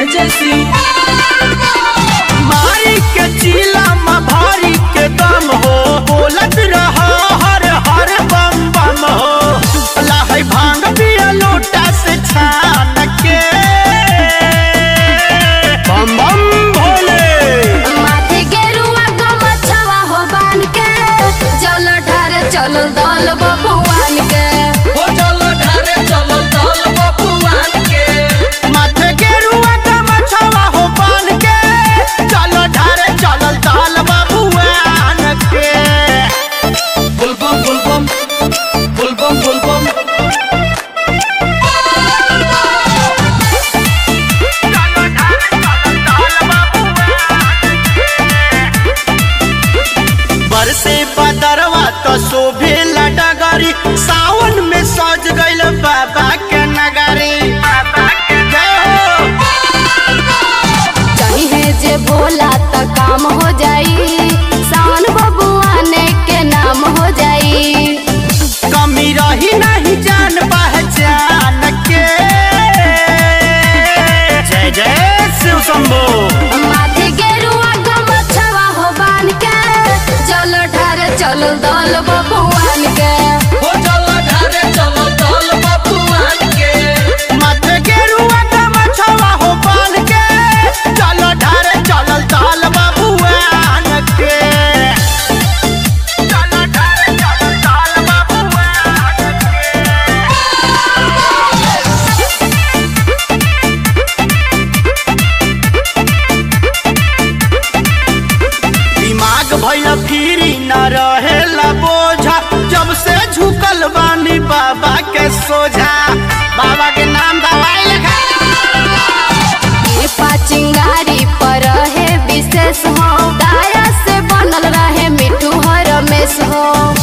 जय जय शिव मारी के चीला में भारी के दम हो बोलत रहा हर हर बम बम हो लाहै भांग पिया लोटा से छान के बम बम भोले माथे गेरुआ गमछवा हो बान के जल ढारे चल दल बबुआन के हो चलो ढारे चलो दल बबुआन के माथे के रुआ का मछवा हो पान के चलो ढारे चलल दाल बाबुआन के बुलबम बुलबम बुलबम बुलबम बरसे बदरवा तो शोभे डगरी सावन में सज गइल बाबा के नगरी बाबा के जय हो चाहे जे बोला त काम हो जाई सावन बबुआन के नाम हो जाई कमी रही नहीं जान पहचान के जय जय शिव शंभो माथे गेरुआ गमछवा हो बान के जल ढारे चल दल बबुआन के हो चलो ढारे चलो दल बबुआन के माथे के रुआ का मछवा हो पान के चलो ढारे चलल दाल बाबुआन के चलो ढारे चलल दाल बाबुआन के दिमाग भैल फिरी न रहेला बोझा जब से झुकल बानी बाबा के सोझा बाबा के नाम दवाई लगा कृपा चिंगारी पर है विशेष हो दाया से बनल रहे मिठू हो रमेश हो